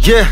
Yeah.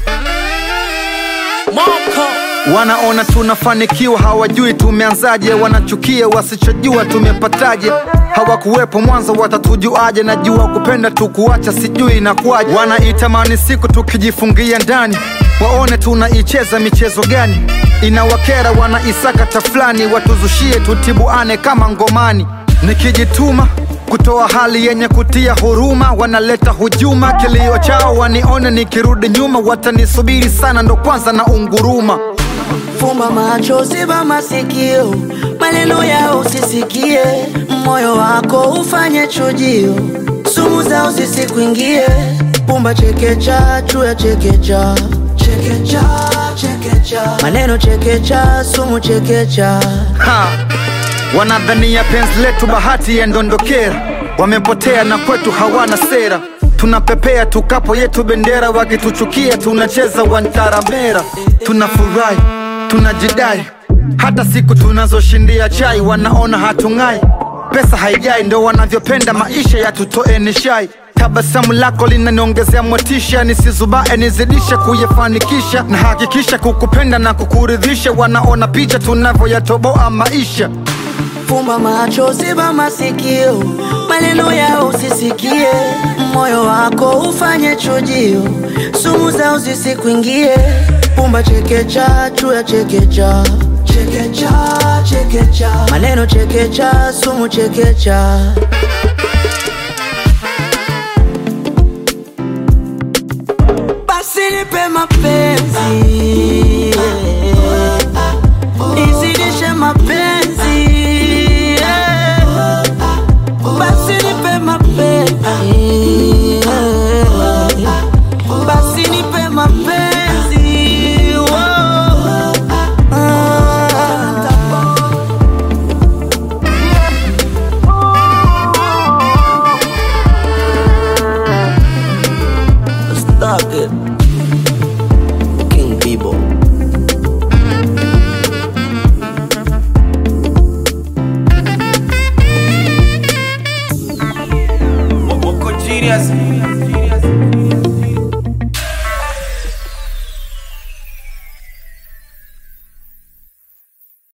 Wanaona tunafanikiwa, hawajui tumeanzaje. Wanachukia wasichojua tumepataje. Hawakuwepo mwanzo, watatujuaje? Najua kupenda tukuacha, sijui inakuwaje. Wanaitamani siku tukijifungia ndani, waone tunaicheza michezo gani. Inawakera, wanaisakata fulani, watuzushie tutibuane kama ngomani. Nikijituma kutoa hali yenye kutia huruma, wanaleta hujuma. Kilio chao wanione nikirudi nyuma, watanisubiri sana, ndo kwanza na unguruma. Fumba macho, ziba masikio, maneno yao usisikie, moyo wako ufanye chujio, sumu zao zisikuingie. Pumba chekecha, chuya chekecha, chekecha, chekecha, maneno chekecha, sumu chekecha. Ha! Wanadhania penzi letu bahati ya ndondokera, wamepotea na kwetu hawana sera. Tunapepea tukapo yetu bendera, wakituchukia tunacheza wantaramera. Tunafurahi, tunajidai, hata siku tunazoshindia chai wanaona hatung'ai. Pesa haijai, ndo wanavyopenda maisha yatutoe nishai. Tabasamu lako linaniongezea motisha, nisizubae nizidishe kuyafanikisha, na hakikisha kukupenda na kukuridhisha. Wanaona picha tunavyoyatoboa maisha. Fumba macho, ziba masikio, maneno yao usisikie, moyo wako ufanye chujio, sumu zao zisikuingie. Pumba chekecha, chuya chekecha, chekecha, chekecha, maneno chekecha, sumu chekecha. Basi nipe mapenzi, izidishe mapenzi, basi nipe mapenzi, basi nipe mapenzi. Stop it, King Bebo. Moko genius